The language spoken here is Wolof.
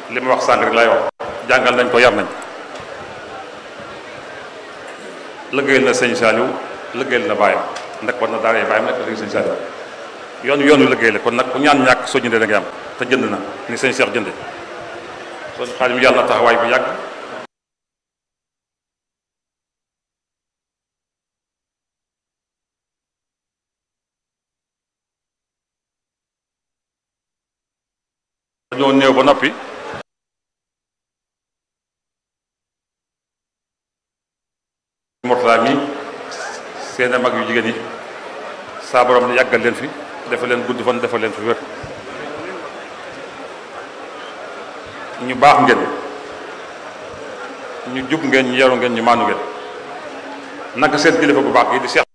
li ma wax sànq rek lay wax jàngal nañ ko yar nañ lëggéeyal na sëñ Saliou lëggéeyal na bàyyam ndax war na daaree bàyyam nekk lëggéey sëñ Saliou yoon yoonu lëggéey la kon nag ku ñaan ñàkk soo jëndee da ngay am te jënd na ni sëñ Cheikh jënde kon xaalim yàlla na taxawaay bu yàgg dañoo néew ba noppi Mourtala mi seen mag yu jigéen yi saa borom yàggal leen fi dafa leen gudd fan dafa leen fi wér ñu baax ngeen ñu jub ngeen ñu yaru ngeen ñu maanu ngeen naka seen kilifa bu baax yi di Cheikh